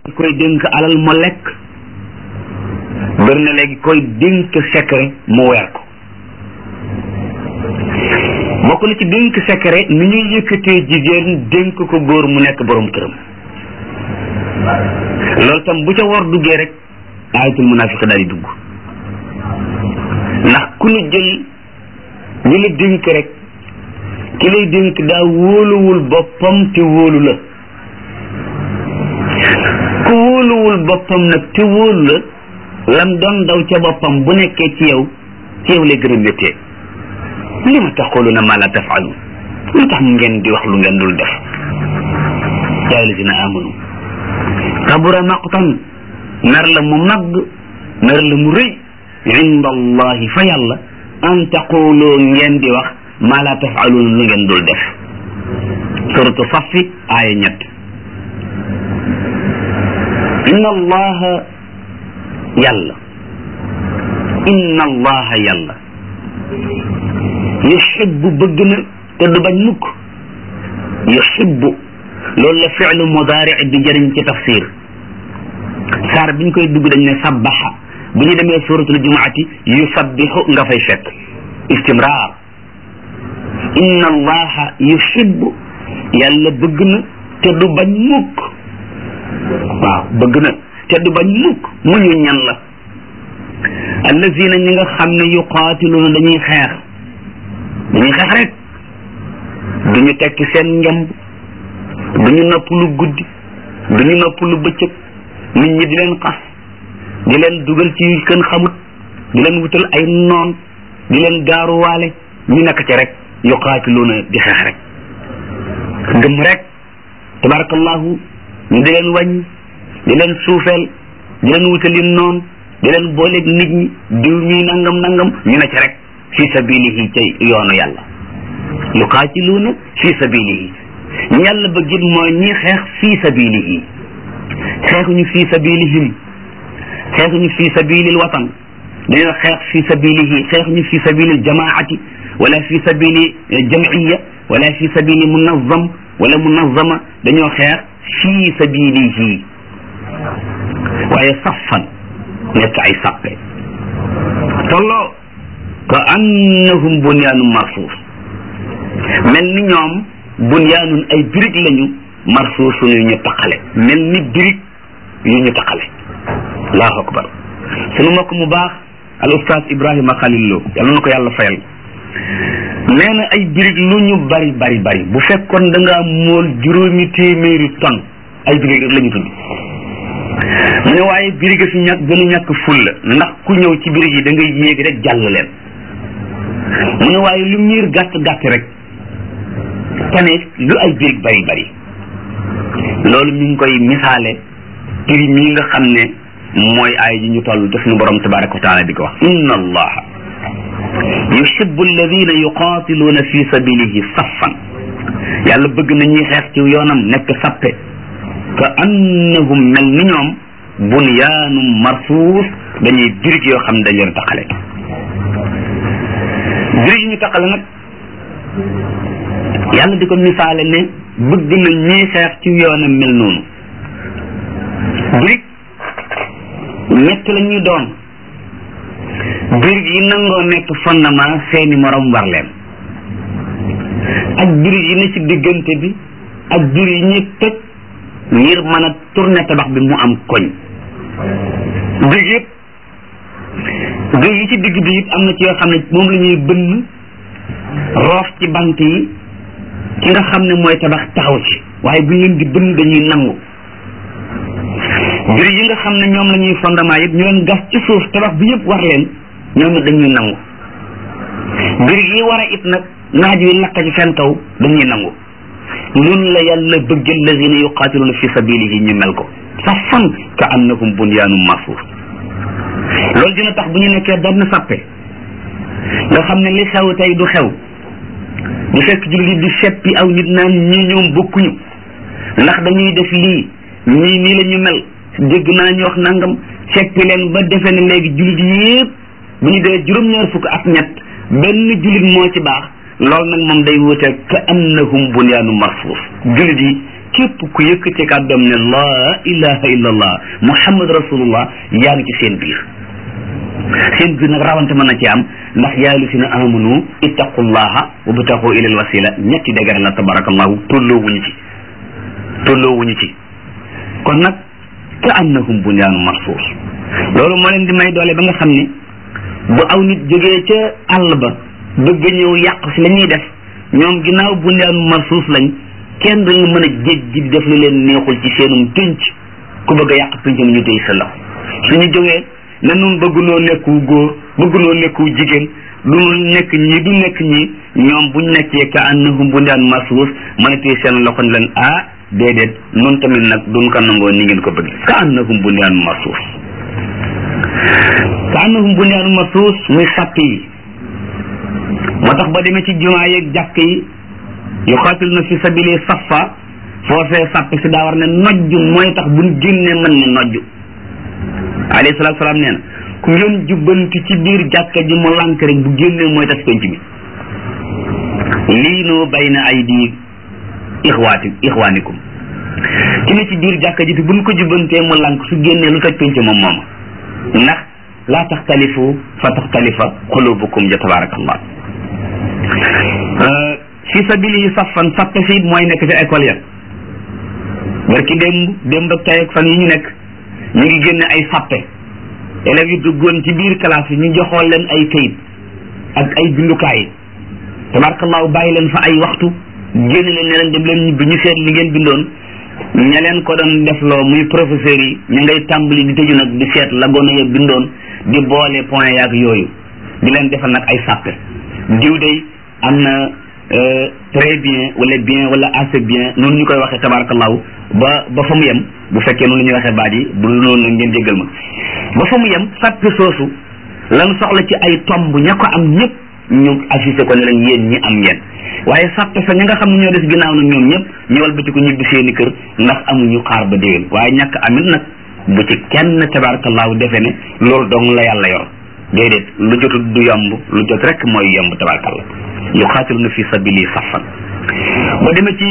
koy dénk alal mu lekk bëri na léegi koy dénk secret mu weer ko bokk na ci dénk secret ni ñuy yëkkatee jigéen dénk ko góor mu nekk borom këram loolu tam bu ca war duggee rek ayatul munafiq daal di dugg ndax ku ñu jël ñu la dénk rek ki lay dénk daa wóoluwul boppam te wóolu la ku wóoluwul boppam nag te wóolu la lam doon daw ca boppam bu nekkee ci yow ci yow lay gën a méttee li ma taquluna ma la tafalun lu tax ngeen di wax lu ngeen dul def yaa alladina amanu kabura maqtan mer la mu mag mer la mu rëy inda allahi fa yàlla an taqulu ngeen di wax ma la tafalun lu ngeen dul def suratu safi aaya ñett inna allaha yàlla inna allaha yàlla yuhibbu bëgg na te du bañ mukk yuhibbu loolu la fi'lu mudaari di jëriñ ci tafsir saar biñ koy dugg dañ ne sabbaxa bu ñu demee suratul jumaati yusabbihu nga fay fekk istimraar inna allaha yuhibbu yàlla bëgg na te du bañ mukk waaw bëgg na te du bañ mukk mu ñu ñan la allazina ñi nga xam ne yuqaatiluuna dañuy xeex dañuy xeex rek duñu tekki seen ngemb duñu nopp lu guddi duñu nopp lu bëccëg nit ñi di leen xas di leen dugal ci kën xamut di leen wutal ay noon di leen gaaruwaale ñu nekk ci rek yuqaatiluuna di xeex rek gëm rek tabarakallahu ñu di leen wàññi di leen suufeel di leen wutali noon di leen booleeg nit ñi diw ñuy nangam nangam ñu ne ci rek fi sabilihi ci yoonu yàlla yuqaatiluuna fi sabilihi ñi yàlla bëggit mooy ñi xeex fi sabilihi xeexuñu fi sabilihim xeexuñu fi sabilil watan dañoo xeex fi sabilihi xeexuñu fi sabilil jamaati wala fi sabili jamiya wala fi sabili munazam wala munazama dañoo xeex fi sabilihi waaye saffan nekk ay sàppe tolloo ka annahum bunyaanun marsuus mel ni ñoom bunyaanun ay birig lañu marsuusun yu ñu taqale mel ni birig yu ñu taqale allahu akbar sunu mbokk mu baax al ustaas ibrahima xalil lo yàlla na ko yàlla fayal nee na ay birig lu ñu bari bari bari bu fekkoon da ngaa mool juróomi téeméeri ton ay birig rek la ñu tudd mu ne waaye birig a fi ñàkk gën a ñàkk fulla ndax ku ñëw ci birig yi da ngay yéeg rek jàll leen mu ne waaye lu miir gàtt gàtt rek tane lu ay birig bari bari loolu mi ngi koy misaale prix mii nga xam ne mooy ay ji ñu toll te suñu borom tabaraka wa taala di ko wax inna allaha yuhibbu alladina yuqatiluuna fi sabilihi saffan yàlla bëgg na ñuy xeex ci yoonam nekk sappe ka annahum mel ni ñoom bunyaanum marsuus dañuy birig yoo xam ne dañ leen taqale birig yi ñu taqale nag yàlla di ko misaale ne bëgg na ñuy xeex ci yoonam mel noonu birig ñett la ñuy doon birig yi nangoo nekk fondement seeni morom war leen ak birig yi ne ci diggante bi ak birig yi ñuy toj ngir mën a tourner tabax bi mu am koñ birig yëpp birig yi ci digg bi it am na ci yoo xam ne moom la ñuy bënn roof ci bant yi ki nga xam ne mooy tabax taxaw ci waaye bu ñu leen di bënn dañuy nangu birig yi nga xam ne ñoom la ñuy fondement yëpp ñu leen gas ci suuf tabax bi yëpp war leen ñoom it dañuy nangu birig yi war a it nag naaj wi lakk ci seen kaw dañuy nangu noonu la yàlla bëgg allazina yuqatiluna fi sabilihi ñu mel ko safan ka annahum bunyaanum marsuus loolu dina tax bu ñu nekkee benn sappe nga xam ne li xew tey du xew bu fekk jullit di seppi aw nit naan ñii ñoom bokkuñu ndax dañuy def lii ñii nii la ñu mel dégg naa ñu wax nangam seppi leen ba defe ne léegi jullit yépp bu ñu dee juróom-ñaar fukk ak ñett benn jullit moo ci baax loolu nag moom day wute ka annahum bunyaanu marsuus jullit yi képp ku yëkkati kàddoom ne laa ilaha illa allah muhammad rasulullah yaa ngi ci seen biir seen biir nag rawante mën na ci am ndax yaa lu si na amanu ittaqullaha wa btaxu ila alwasila ñetti dëgër la tabarakallahu tolloo wuñu ci tolloo wuñu ci kon nag ka annahum bunyaanu marsuus loolu moo leen di may doole ba nga xam ne bu aw nit jógee ca àll ba bëgg ñëw yàq si la ñuy def ñoom ginnaaw bunyaanu marsuus lañ kenn du mën a jéggi def lu leen neexul ci seenum pénc ku bëgg a yàq péncam ñu tey sa lox suñu jógee ne nun bëggunoo nekku góor bëggunoo nekku jigéen du nekk ñii du nekk ñii ñoom buñ nekkee ka annahum bunyaanu marsuus mën a tey seen loxo ne leen ah déedéet nun tamit nag duñ ko nangoo ni ngeen ko bëgg ka annahum bunyaanu marsuus ka annahum bunyaanu marsuus muy sàpp yi moo tax ba demee ci jumaa yeeg jàkk yi yuqaatil na fi sabili safa foofee sàpp si daa war ne nojj mooy tax buñ génnee mën ne nojj alayhi salaatu salaam nee na ku ngeen jubbanti ci biir jàkka ji mu lànk rek bu génnee mooy tas penc bi lii noo bayna aydi ixwaati ixwaanikum ki ne ci biir jàkka ji te buñ ko jubbantee mu lànk su génnee lu toj penc moom mooma ndax laa taxtalifu fa taxtalifa xulubukum ja tabarakallah fi sabili yi safan sappe si mooy nekk ci école ya barki démb démb ak tey ak fan yi ñu nekk ñu ngi génne ay sappe élèves yi duggoon ci biir classe yi ñu joxoon leen ay kayit ak ay bindukaay tabarakallahu bàyyi leen fa ay waxtu génne leen ne leen dem leen ñibbi ñu seet li ngeen bindoon ña leen ko doon defloo muy professeurs yi ñu ngay tàmbali di tëju nag di seet la gone ya bindoon di boole point yaak yooyu di leen defal nag ay sàppe diw day am na très bien wala bien wala assez bien noonu ñu koy waxee tabarakallahu ba ba fa mu yem bu fekkee noonu la ñuy waxee baat yi bu noonu nag ngeen jéggal ma ba fa mu yem sàppe soosu lan soxla ci ay tomb ña ko am ñëpp ñu affiché ko ne leen yéen ñi am ngeen waaye sàppe sa ña nga xam ne ñoo des ginnaaw nag ñoom ñëpp ñu walbati ko ñibbi seeni kër ndax amuñu xaar ba déwén waaye ñàkk amit nag bu ci kenn tabarakallahu defe ne loolu dong la yàlla yor déedéet lu jotut du yomb lu jot rek mooy yomb tabarakallah yuqaatiluna fi sabili safan ba demee ci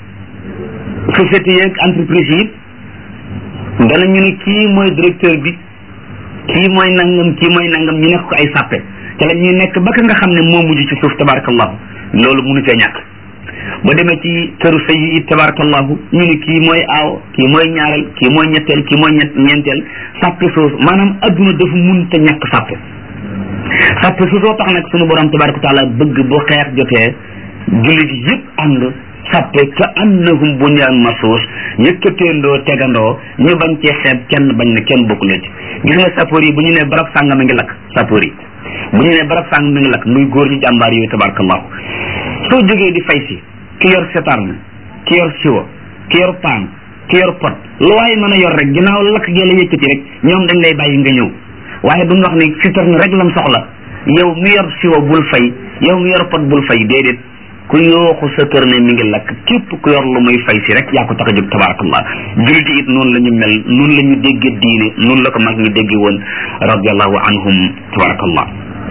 société yeeg entreprise yi danañu ne kii mooy directeur bi kii mooy nangam kii mooy nangam ñu nekk ko ay sàppe te la ñuy nekk ba ka nga xam ne moo mujj ci suuf tabarakallahu loolu munu cee ñàkk ba demee ci këru sëy yi tabarakallahu ñu ne kii mooy aaw kii mooy ñaareel kii mooy ñetteel kii mooy ñett ñeenteel sàppe suuf maanaam adduna dafa mun te ñàkk sàppe sàppe su soo tax nag sunu borom tabaraka taala bëgg bu xeex jotee jullit yëpp ànd sàppe ka annahum bunyaan marsuus yëkkateendoo tegandoo ñu bañ cee xeeb kenn bañ ne kenn bokku leen ci gis nga sappoor yi bu ñu nee barab sàngam mi ngi lakk sappoor yi bu ñu nee barab sàngam mi ngi lakk muy góor ñu jàmbaar yooyu tabarakallahu soo jógee di fay si ki yor setarne ki yor siwo ki yor paan ki yor pot lu waaye mën a yor rek ginnaaw lakk gee la yëkkati rek ñoom dañ lay bàyyi nga ñëw waaye duñ wax ne citerne rek lam soxla yow mi yor siwo bul fay yow mi yor pot bul fay déedéet ku yooxu sa kër ne mi ngi lakk képp ku yor lu muy fay si rek yaa ko tax a jóg tabarakallah jullit it noonu la ñu mel noonu la ñu déggee diine noonu la ko mag ñi déggee woon radiallahu anhum tabarakallah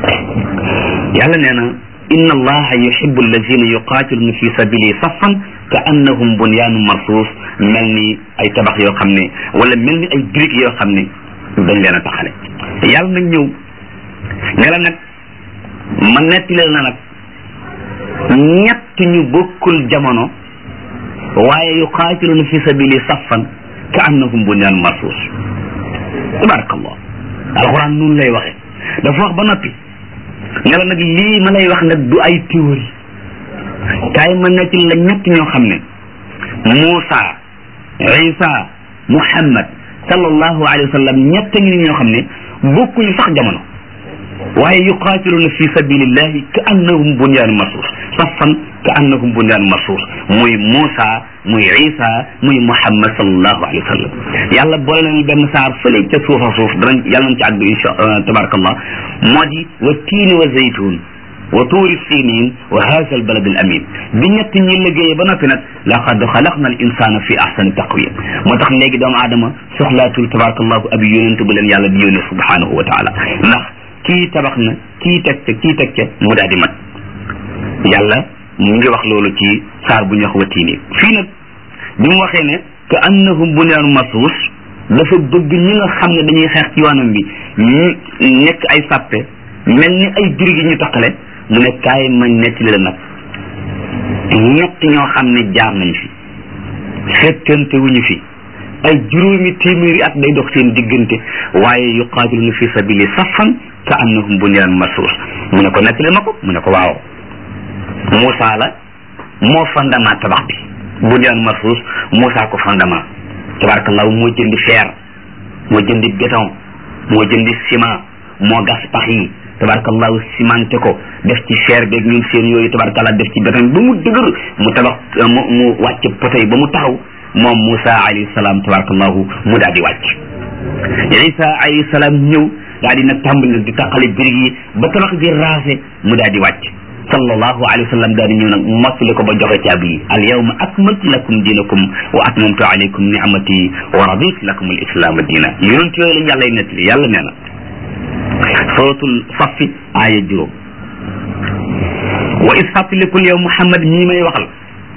yàlla nee na inna allaha yuhibbu allazina yuqatiluna fi sabili saffan ka annahum bunyaanu marsuus mel ni ay tabax yoo xam ne wala mel ni ay briques yoo xam ne dañ leen a taxale yàlla nag ñëw ne la nag ma nettali la nag ñett ñu bokkul jamono waaye yuqaatiluna fi sabili saffan ka annahum bunyaanu marsuus tabarakallah alquran noonu lay waxe dafa wax ba noppi ne la nag lii ma lay wax nag du ay théorie kaay ma nekk la ñett ñoo xam ne Muusa Isa Muhammad sallallahu alayhi wa sallam ñett ngi ñoo xam ne bokkuñu sax jamono waaye yuqaatiluna fi sabilillahi ka annahum bunyaanu marsuus saffan ka annahum bunyaanu marsuus muy Muusa muy Isa muy Muhammad sallallahu alayhi wa sallam yàlla boole nañu benn saar fële ca suufa suuf danañ yàlla nañ ci àgg insha tabarakallah moo di wa tiini wa zaytun wa tuuri sinin wa haza al balad al amin bi ñett ñi liggéeyee ba noppi nag laqad xalaqna al insana fi ahsani taqwim moo tax léegi doomu aadama soxlaatul tabarakallahu ab yonent bu leen yàlla di yónne subhanahu wa taala ndax kii tabax na kii teg ca kii teg ca mu daal di mat yàlla mu ngi wax loolu ci saar bu ñu wax wa tiini fii nag bi mu waxee ne que annahum bunyaanun marsuus dafa bëgg ñi nga xam ne dañuy xeex ci yoonam bi ñu nekk ay sàppe mel ni ay birig yi ñu taqale mu ne kaay ma nettali la nag ñett ñoo xam ne jaar nañ fi fekkante wuñu fi ay juróomi téeméeri at day dox seen diggante waaye yuqaatiluna fi sabili safan ka annahum bunyaanun marsuus mu ne ko nettali ma ko mu ne ko waaw Moussa la moo fondement tabax bi bunyaan marsuus Moussa ko fondement tabarakallahu moo jëndi fer moo jëndi béton moo jëndi ciment moo gas pax yi tabarakallahu cimenté ko def ci fer beeg ñun seen yooyu tabarakallah def ci béton ba mu dëgër mu tabax mu mu wàcc poto yi ba mu taxaw moom Moussa alayhi salaam tabarakallahu mu daal di wàcc Isa alayhi salaam ñëw daal di nag tàmbali nag di taqale birig yi ba tabax ji raase mu daal di wàcc sallallahu alayhi wa sallam daal di ñëw nag mottali ko ba joxe caabi yi al yawma akmaltu lakum dinakum wa atmamtu alaykum ni'amati wa raditu lakum al islaama diina yonent yooyu lañ yàlla nettali yàlla nee na suratul safi aaya juróom wa is fàttalikul yow Muhammad ñii may waxal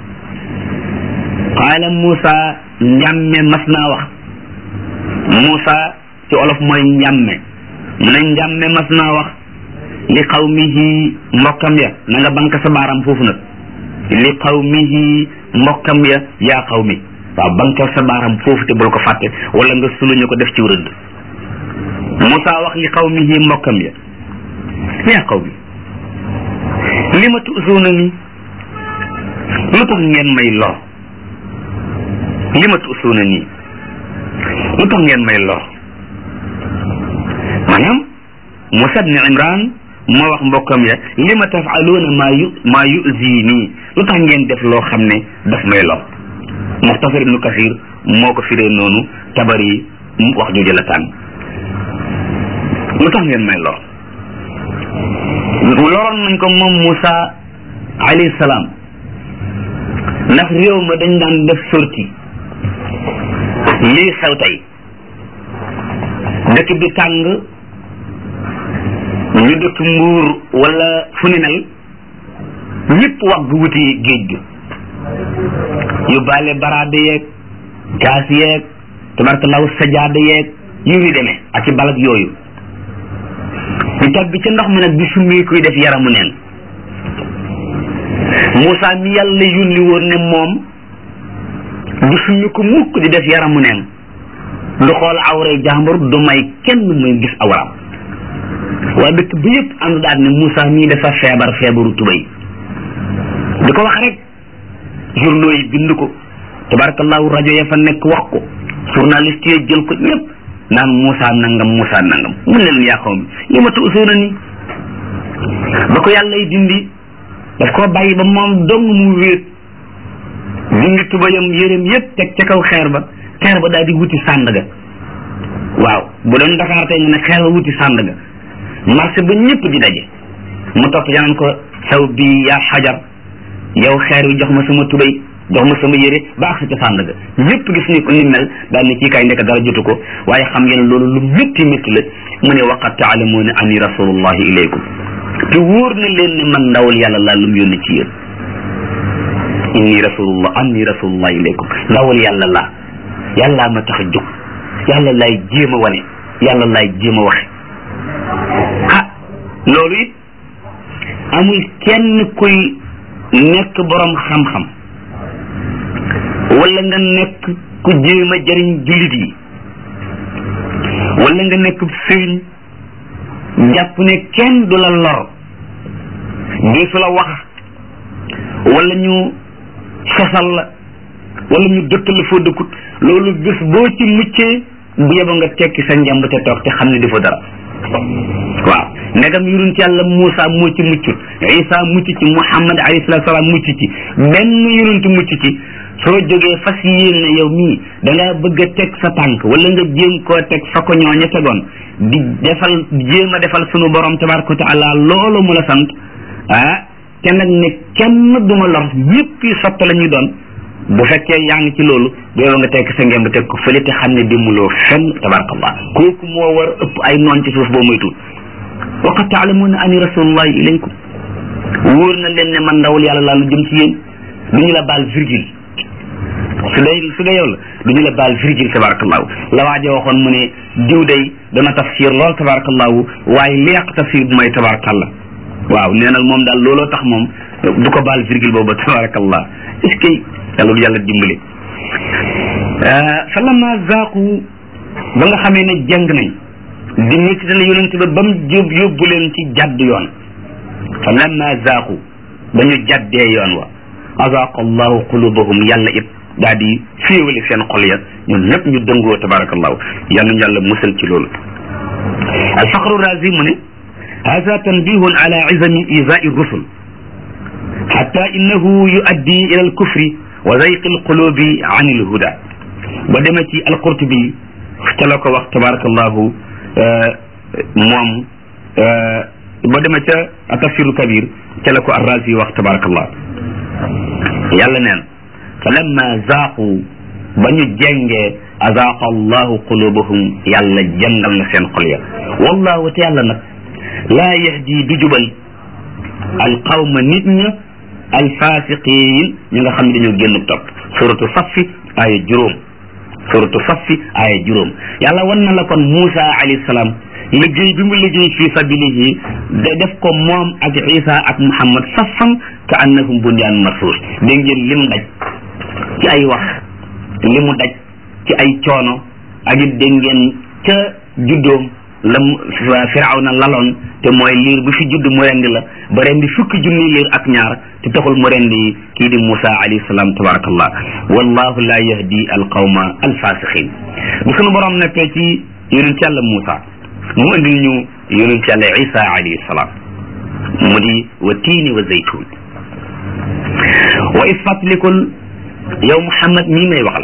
qaala Moussa njàmme mas naa wax Moussa ci olof mooy njàmme mu ne njàmme mas naa wax li qawmihi mbokkam ya na nga bank sa baaram foofu nag li qawmihi mbokkam ya yaa qawmi waaw bankal sa baaram foofu te bul ko fàtte wala nga suluñu ko def ci rëdd Moussa wax li qawmihi mbokkam ya yaa qawmi li ma tuusuuna ni lu tax ngeen may lor li ma tuusuuna nii lu tax ngeen may lor maanaam Moussa ibn Imran moo wax mbokkam ya li ma tafaluuna maa yu maa yuzi nii lu tax ngeen def loo xam ne daf may lor muxtasar ibnu kasir moo ko firee noonu tabari wax jooju la tànn lu tax ngeen may lor loroon nañ ko moom Moussa alayhi salaam ndax réew ma dañ daan def sorti lii xew tey dëkk bi tàng ñu dëkk mbuur wala fu ni mel ñëpp wax gu wuti géej gi yóbbaale baraade yeeg gaas yeeg tabarkalaw sajaada yeeg yu ni demee ak ci balak yooyu ñu tàbbi ca ndox mi nag bi summi kuy def yaramu neen Moussa mi yàlla yónni woon ne moom du summi ko mukk di def yaramu neen du xool awray jàmbur du may kenn muy gis awram waa dëkk bi yëpp ànd daal ne Moussa mii dafa feebar feebaru tubay di ko wax rek journaux yi bind ko tabarakallahu rajo ya fa nekk wax ko journaliste yi jël ko ñëpp naan Moussa nangam Moussa nangam mun leen yaa xaw mi li ma tuusoona ni ba ko yàlla y dindi daf koo bàyyi ba moom dong mu wéet dindi tubayam yéreem yëpp teg ca kaw xeer ba xeer ba daal di wuti Sandaga waaw bu doon Dakar tey nga ne xeer ba wuti Sandaga marché ba ñëpp di daje mu topp yanaan ko saw bi yaa xajar yow xeer wi jox ma sama tubay jox ma sama yére ba ak sa ca Sandaga ñëpp gis ni ko ni mel daal ni kii kay ndekk dara jotu ko waaye xam ngeen loolu lu métti métti la mu ne waqad taalamuuna ani rasulullahi ilaykum te wóor na leen ne man ndawal yàlla laa lu mu yónni ci yéen inni rasulullah anni rasulullah ilaykum ndawal yàlla laa yàllaa ma tax a jóg yàlla laay jéem a wane yàlla laay jéem a waxe ah loolu it amul kenn kuy nekk borom xam-xam wala nga nekk ku jéem a jëriñ jullit yi wala nga nekk sëriñ jàpp ne kenn du la lor deesu la wax wala ñu sosal la wala ñu dëkk la foo dëkkut loolu bés boo ci muccee bu yeba nga tekki sa njamb te toog te xam ne dafa dara waaw ndegam yonent yàlla Moussa moo ci muccut Isa mucc ci Muhammad alayhi salaatu salaam mucc ci benn yonent mucc ci soo jógee fas yéene ne yow mii da nga bëgg a teg sa tànk wala nga jéem koo teg fa ko ñooña tegoon di defal jéem a defal sunu borom tabaraka wa taala loolu mu la sant ah te nag ne kenn duma lor ñëpp yi sotta la ñuy doon bu fekkee yaa ngi ci loolu booba nga tekk sa ngemb teg ko fële te xam ne dimuloo fenn tabarakallah kooku moo war ëpp ay noon ci suuf boo moytuwul wa qad taalamuuna ani rasulullahi ilaykum wóor na leen ne man ndawul yàlla laa lu jëm ci yéen du ñu la baal virgule su dee su dee yow la du ñu la baal virgule tabarakallahu la waaje waxoon mu ne diw day dana tafsir lool tabarakallahu waaye li yàq tafsir bu may tabarakallah waaw nee na moom daal looloo tax moom du ko baal virgule boobu tabarakallah est ce que yàlla bu yàlla dimbali fa lama zaaqu ba nga xamee ne jàng nañ di méttital yonent ba ba mu jób yóbbu leen ci jàdd yoon fa lamma zaaqu ba ñu jàddee yoon wa azaaqa allahu qulubahum yàlla it daa di féewale seen xol ya ñun ñëpp ñu dëngoo tabarakallahu yàlla ñu yàlla musal ci loolu alfaqru razi mu ne hada tanbihun ala izami izai rusul xatta innahu yuaddi ila alkufri wa zayqi alqulubi an alhuda ba demee ci alqurtubi ca la ko wax tabarakallahu moom ba demee ca tafsiru kabir ca la ko arrazi wax tabarakallah yàlla neen fa lamma zaaqu ba ñu jengee azaaqa allahu qulubahum yàlla jàngal na seen xol ya wallahu te yàlla nag laa yahdi du jubal alqawma nit ña alfasiqin ñi nga xam ne dañoo génn topp suratu saffi aaya juróom suratu saffi aaya juróom yàlla wan na la kon Moussa alayhi salaam liggéey bi mu liggéey fi sabilihi da def ko moom ak Isa ak Muhammad saffan ka annahum bunyaan marsuus dégg ngeen lim daj ci ay wax li mu daj ci ay coono ak it dégg ngeen ca juddoom la Firawna laloon te mooy liir bu fi judd mu rendi la ba rendi fukki junni liir ak ñaar te taxul mu rendi kii di Moussa alayhi salaam tabarakallah wallahu la yahdi alqawma alfasiqin bu sunu borom nekkee ci yonent yàlla Moussa mu indil ñu yonent yàlla Isa alayhi salaam mu di wa tiini wa zaytun wa is fatlikul yow Muhammad mii may waxal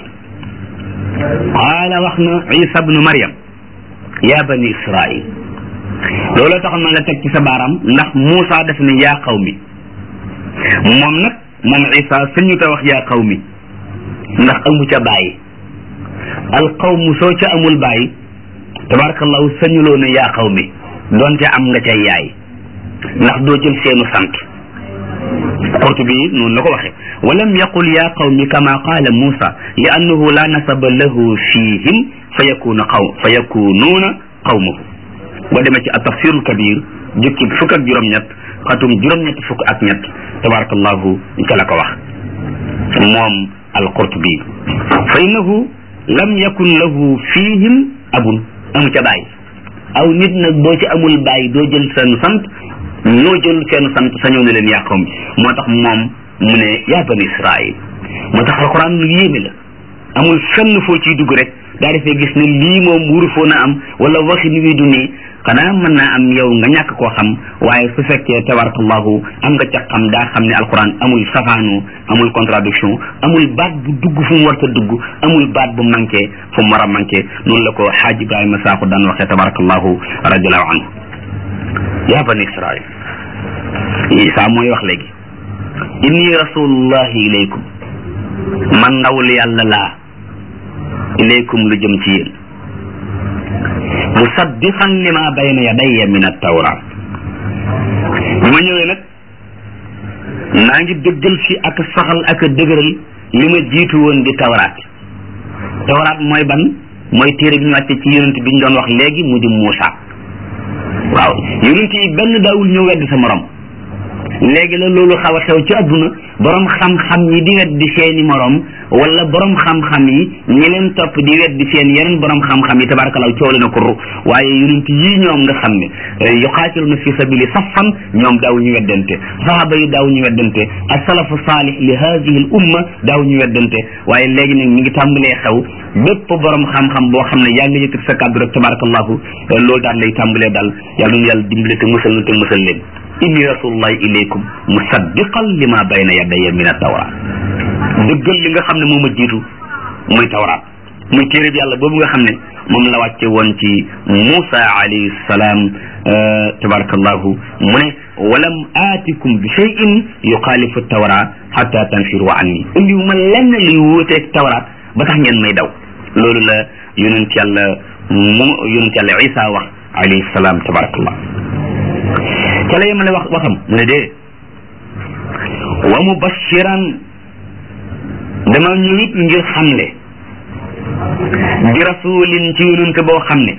qaala wax na Isa bnu Maryam ya bani Israil looloo tax ma la teg ci sa baaraam ndax Moussa def ne yaa xaw mi moom nag moom Isa sañu ta wax yaa xaw mi ndax amu ca bàyyi alqawmu soo ca amul bàyyi tabarakallahu sañuloo ne yaa xaw mi doonte am nga cay yaay ndax doo jël seenu sant Qurtubi noonu la ko waxe walam yaqul yaa qawmi kama qaala Moussa li annahu la nasaba lahu fihim fa yakuna qaw fa yakunuuna qawmahu boo demee ci at-tafsirul kabir jukki fukk ak juróom-ñett xatum juróom-ñett fukk ak ñett tabarakallahu ca la ko wax moom al-Qurtubi fa innahu lam yakun lahu fihim abun amu ca bàyyi aw nit nag boo ci amul bàyyi doo jël seen sant ñoo jël seen sant sañoo ne leen yaa qawmi moo tax moom mu ne yaa bani Israil moo tax alquran lu yéeme la amul fenn foo ciy dugg rek daa defee gis ne lii moom wuru foo na am wala waxi ni wi du nii xanaa mën naa am yow nga ñàkk koo xam waaye su fekkee tabarakallahu am nga ca xam daa xam ne alquran amul safaanu amul contradiction amul baat bu dugg fu mu war a dugg amul baat bu manqué fu mu war a manqué noonu la ko xaaj Ibrahima Sakho daan waxee tabarakallahu radiallahu anhu yaa bani Israil Isa mooy wax léegi inni rasulullahi ilaykum man ndawul yàlla laa ilaykum lu jëm ci yéen musaddiqan lima bayna yadayya min at-tawrat bi ma ñëwee nag naa ngi dëggal si ak saxal ak dëgëral li ma jiitu woon di tawraat tawraat mooy ban mooy téere bi ñu wàcce ci yonent bi ñu doon wax léegi mu di Muusa waaw yonent yi benn daawul ñëw wedd sa morom léegi la loolu xaw a xew ci adduna borom xam-xam yi di weddi seeni morom wala borom xam-xam yi ñi leen topp di weddi seen yeneen borom xam-xam yi tabarakallah coow na ko ru waaye yonent yii ñoom nga xam ne yuqaatiluna fi sabili saffan ñoom daaw ñu weddante sahaba yi daaw ñu weddante ak salafu saalih li hadihi al umma daaw ñu weddante waaye léegi nag mi ngi tàmbalee xew bépp borom xam-xam boo xam ne yaa ngi yëkkati sa kàddu rek tabarakallahu loolu daal lay tàmbalee daal yàlla nu yàlla dimbale te musal na te musal leen inni rasulullahi ilaykum musaddiqan lima bayna yadayya min at-tawrat dëggal li nga xam ne moom a jiitu muy tawraat muy téere bi yàlla boobu nga xam ne moom la wàcce woon ci Muusa alayhi salaam tabarakallahu mu ne walam aatikum bi shay'in yuxaalifu tawraat hatta tanfiru anni indiwu ma lenn luy wuuteeg tawraat ba tax ngeen may daw loolu la yonent yàlla mu yonent yàlla Isa wax alayhi salaam tabarakallah ca la yemale wax waxam mu ne dee wa mubashiran dama ñëw it ngir xamle bi rasulin ci yonent boo xam ne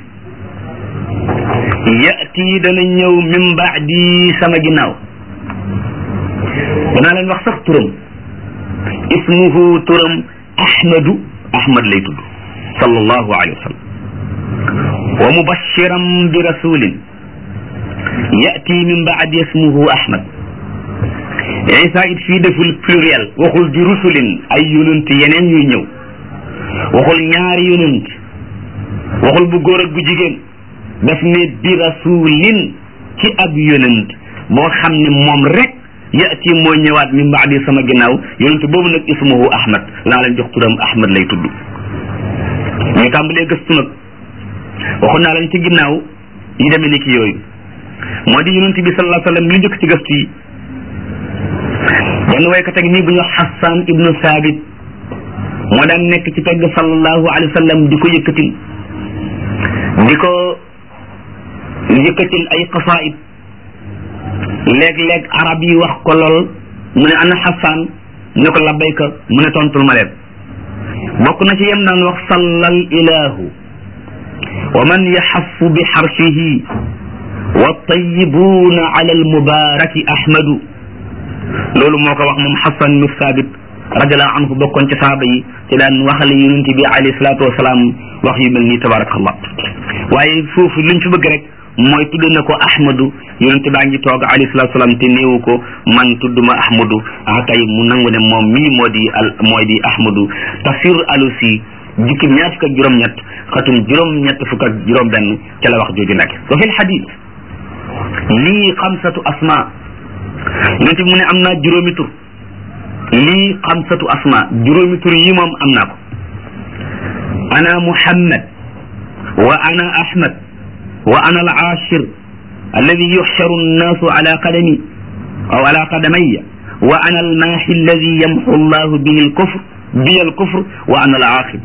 yati dana ñëw min baadi sama ginnaaw danaa leen wax sax turam ismuhu turam ahmadu ahmad lay tudd sallallahu alayhi wa sallam wa mubashiran bi rasulin yati min baadi ismuhu ahmad isa it fii deful pluriel waxul di rusulin ay yonent yeneen yuy ñëw waxul ñaari yonent waxul bu góor ak bu jigéen daf ne bi rasulin ci ab yonent boo xam ne moom rek yati mooy ñëwaat min baadi sama ginnaaw yonent boobu nag ismuhu ahmad laa leen jox turam ahmad lay tudd ñu tàmbalee gëstu nag waxoon naa leen ci ginnaaw yi demee ni ki yooyu moo di yonent bi sallallahu alayhi wa sallam li njëkk ci gëstu yi benn waykat ak nii bu ñu wax Hassan ibnu Saabit moo daan nekk ci pegg sallallahu alayhi wa sallam di ko yëkkatil di ko yëkkatil ay qasaid léeg-léeg arab yi wax ko lool mu ne ana Hassan mu ne ko labbayka mu ne tontul ma leen bokk na ci yem daan wax sallal ilahu wa man yaxafu bi xarshihi wa tayibuuna ala almubaraki ahmadu loolu moo ko wax moom Hassan ibnu Saabit radiallahu anhu bokkoon ci saaba yi te daan waxale yonent bi alayhi salaatu wasalaam wax yu mel nii tabarakallah waaye foofu liñ fi bëgg rek mooy tudd na ko ahmadu yonent baa ngi toog alayhi salaatu wasalaam te néewu ko man tudd ma ahmadu ah kay mu nangu ne moom mii moo di al mooy di ahmadu tafsirul alusi jukki ñaar fukk ak juróom-ñett xatum juróom-ñett fukk ak juróom-benn ca la wax jooju nekk wa fi lxadis lii xamsatu asma yonent bi mu ne am naa juróomi tur lii xamsatu asma juróomi tur yi moom am naa ko ana muhammad wa ana ahmad wa ana al ashir alladi yuxsharu annaasu ala qadami aw ala qadamaya wa ana al maahi alladi yamxu allahu bihi al kufr bihi al kufr wa ana al aqib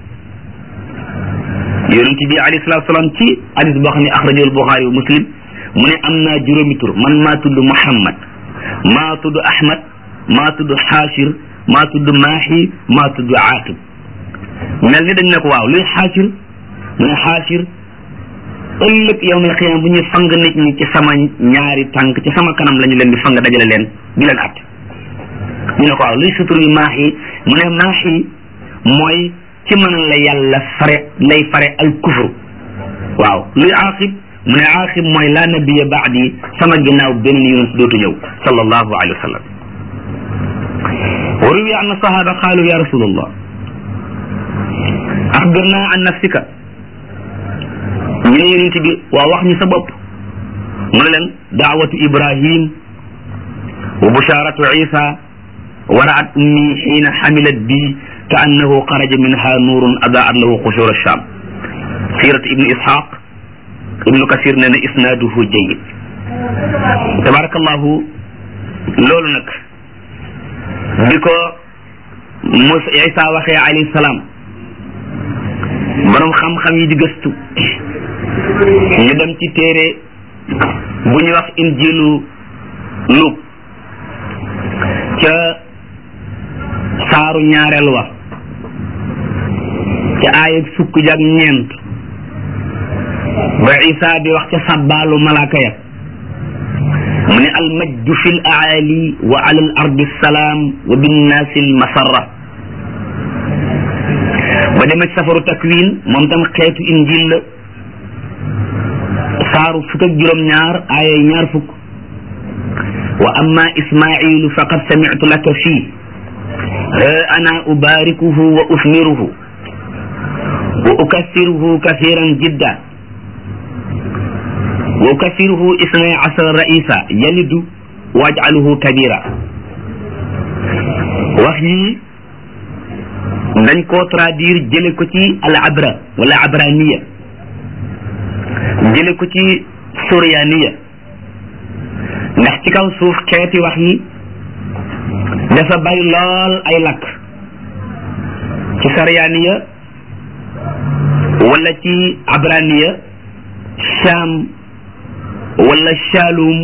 yonent bi alayhi salatu salaam ci hadis boo xam ne axrajahu al buxaari wa muslim mu ne am naa juróomi tur man maa tudd muhammad maa tudd ahmad maa tudd xaashir maa tudd maaxi maa tudd aaqib mel ni dañ ne ko waaw luy xaashir mu ne xaashir ëllëg yawmal xiyaam bu ñuy fang nit ñi ci sama ñaari tànk ci sama kanam la ñu leen di fang dajale leen di leen at ñu ne ko waaw luy sutur yi maaxi mu ne maaxi mooy ci man la yàlla fare lay fare al kufru waaw luy aaqib mu ne aaxib mooy laa nabiya baadi sama ginnaaw beneen yonent dootu ñëw sallallahu alayhi wa sallam wa ruwiya anna sahaba qaalu ya rasulallah axbirna an nafsika ñu ne yonent bi waa wax ñu sa bopp mu ne leen daawatu ibrahim wa busharatu isa wa raat ummi xiina xamilat bi ka annahu xaraja minha nuurun adaat lahu qushur alsham sirat ibni ishaq ibnu kasir nee na isnaaduhu jayyid tabarakallahu loolu nag bi ko Musa Isa waxee alayhi salaam borom xam-xam yi di gëstu ñu dem ci téere bu ñuy wax injilu Luuk ca saaru ñaareel wa ca aayeg fukk jak ñeent ba isa di wax ca sabbaalu malaaka ya mu ne almajdu fi l aali wa ala al ardi salaam wa binnaasi l masarra ba demee ci safaru takwin moom tam xeetu injil la saaru fukk ak juróom-ñaar aaya ñaar fukk wa amma ismailu faqad samictu laka fii ha ana ubarikuhu wa usmiruhu wa ukassiruhu kathiran jidda wa ukasiruhu isnay asara raisa yalidu waj'aluhu kabira wax yi dañ koo traduire jële ko ci al abra wala abraniya jële ko ci suryaniya ndax ci kaw suuf xeeti wax yi dafa bari lool ay lakk ci saryaniya wala ci abraniya sham wala shaalum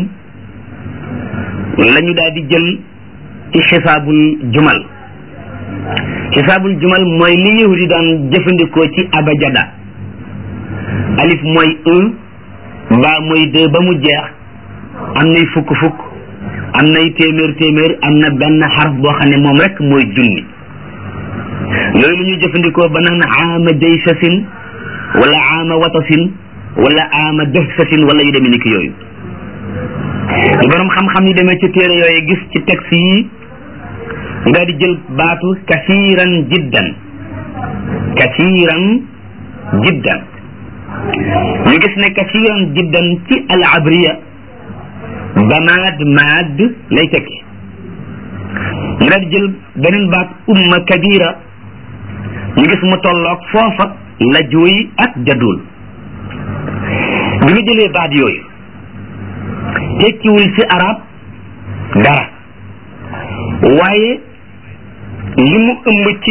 la ñu daal di jël ci xisaabul jumal xisaabul jumal mooy li yahudi daan jëfandikoo ci abajada alif mooy un mbaa mooy deux ba mu jeex am nay fukk fukk am nay téeméer téeméer am na benn xaraf boo xam ne moom rek mooy junni loolu lu ñu jëfandikoo ba naan aama jaysasin wala aama watasin wala aama dëhsasin wala yu demee ni ki yooyu lu borom xam-xam yi demee ci téere yooyu gis ci texte yi ñu daal di jël baatu kasiiran jiddan kasiiran jiddan ñu gis ne kasiiran jiddan ci al abriya bamaad maad lay tekki ñu daal di jël beneen baat umma kabira ñu gis mu tolloog foofa la jooy ak jadul bi nga jëlee baat yooyu tekkiwul ci arab dara waaye li mu ëmb ci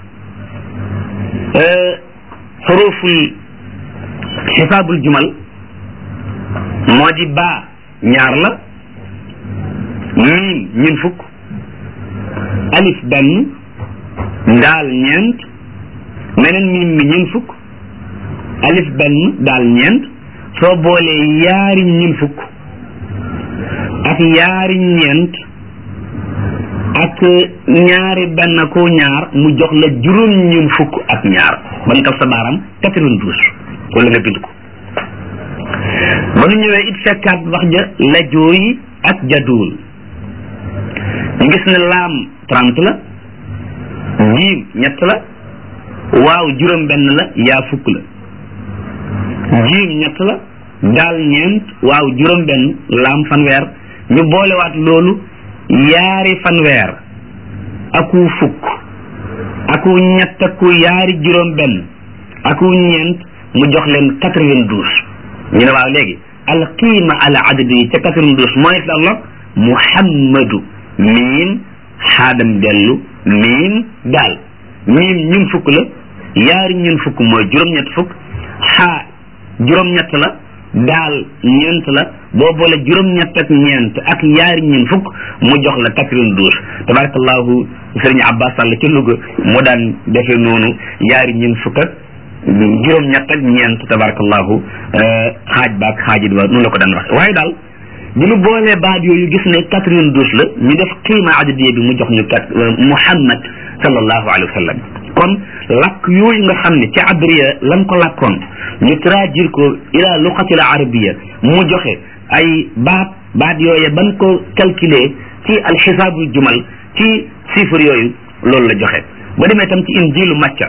xuruful xisaabul jumal moo di baa ñaar la miim ñun fukk alif benn ndaal ñeent meneen miim mi ñun fukk alif benn daal ñeent soo boolee yaari ñun fukk ak yaari ñeent ak ñaari benn ko ñaar mu jox la juróom ñun fukk ak ñaar ban taf sa baaram quatre-vingt-douze wala nga bind ko ba nu ñëwee it fekkaat wax ja la jooy ak jaduul ñu gis ne laam trente la jiim ñett la waaw juróom benn la yaa fukk la jiim ñett la daal ñeent waaw juróom benn laam fanweer ñu boolewaat loolu yaari fanweer aku fukk aku ñett aku yaari juróom benn aku ñeent mu jox leen quatre-vingt-douze ñu ne waaw léegi al qiima al adad yi ca quatre-vingt-douze mooy la Allah muhammadu miim xaadam dellu miim daal miim ñun fukk la yaari ñun fukk mooy juróom-ñett fukk xaa juróom-ñett la daal ñeent la boo boole juróom-ñett ak ñeent ak yaari ñun fukk mu jox la quatre-vingt-douze tabarakallahu sëriñ Abbas Sall ci Louga moo daan defee noonu yaari ñun fukk ak juróom-ñett ak ñeent tabarakallahu xaaj baak xaajit ba noonu la ko daan wax waaye daal bi ñu boolee baat yooyu gis ne quatre-vingt-douze la ñu def qiima adadiya bi mu jox ñu kat Muhammad sallallahu alayhi wa sallam kon lakk yooyu nga xam ne ci abriya lan ko lakkoon ñu traduire ko ila luqatil arabiya mu joxe ay baat baat yooye ban ko calculer ci alxisaabul jumal ci chiffre yooyu loolu la joxe ba demee tam ci injilu macca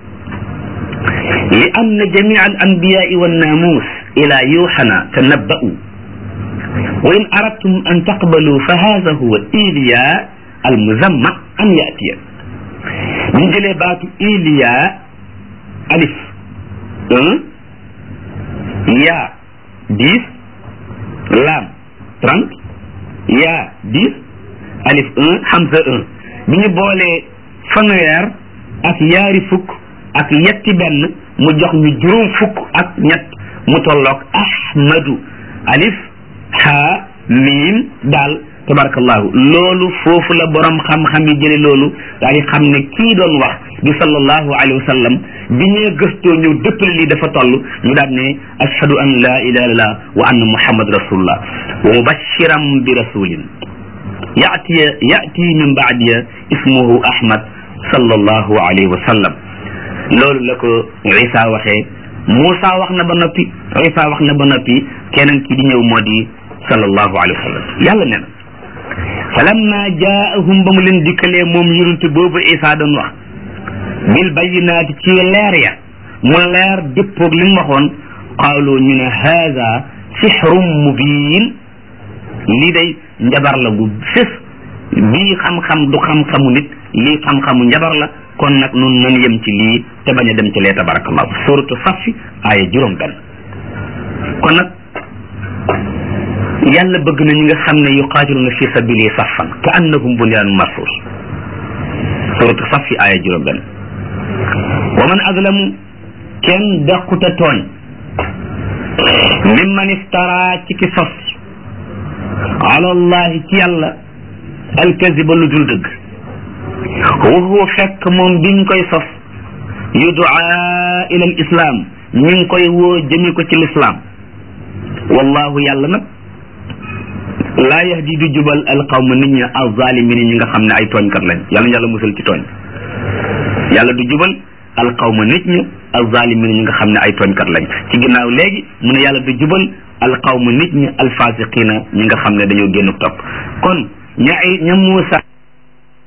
li anna jamia al anbiyai wannaamuus ila yuuxana tanabba'u wa in aradtum an taqbalu fa hada huwa iliya al muzamma an yatiya ñu jëlee baatu iliya alif un yaa dix laam trente yaa dix alif un hamza un bi ñu boolee fanweer ak yaari fukk ak yetti benn mu jox ñu juróom fukk ak ñett mu tolloog ahmadu alif ha miim daal tabarakallahu loolu foofu la borom xam-xam yi jële loolu daal di xam ne kii doon wax di sallallahu alayhi wa sallam bi ñee gëstoo ñëw dëppale lii dafa toll ñu daal ne ashhadu an la ilaha illallah wa anna muhammad rasulullah wa mubashiran bi rasulin yati yati min baadiya ismuhu ahmad sallallahu alayhi wa sallam loolu la ko isa waxee Moussa wax na ba noppi isa wax na ba noppi keneen ki di ñëw moo di sallallahu alayhi wa sallam yàlla nee na falamma jaahum ba mu leen dikkalee moom yonent boobu isa doon wax bil bayinaati ci leer ya mu leer dëppoog li mu waxoon qaalu ñu ne haada sixrum mubin lii day njabar la gu fés bii xam-xam du xam-xamu nit lii xam-xamu njabar la kon nag nun nan yem ci lii te bañ a dem ci lee tabarakallahu suratu safi aaya juróom benn kon nag yàlla bëgg na ñi nga xam ne yuqaatiluna fi sabili saffan ka annahum bunyaanun marsus suratu safi aaya juróom benn wa man azlamu kenn daquta tooñ mimman iftara ci ki sos ala allahi ci yàlla alkaziba lu dul dëgg waxu fekk moom biñ koy sos yudaa ila al islam ñu ngi koy woo jëme ko ci lislaam wallahu yàlla nag laa yahdi du jubal alqawma nit ñi alzalimin ñi nga xam ne ay tooñkat lañ yàlla yàlla musal ci tooñ yàlla du jubal alqawma nit ñi alzalimin ñi nga xam ne ay tooñkat lañ ci ginnaaw léegi mu ne yàlla du jubal alqawma nit ñi alfasiqina ñi nga xam ne dañoo génn topp kon ña ay ña Muusa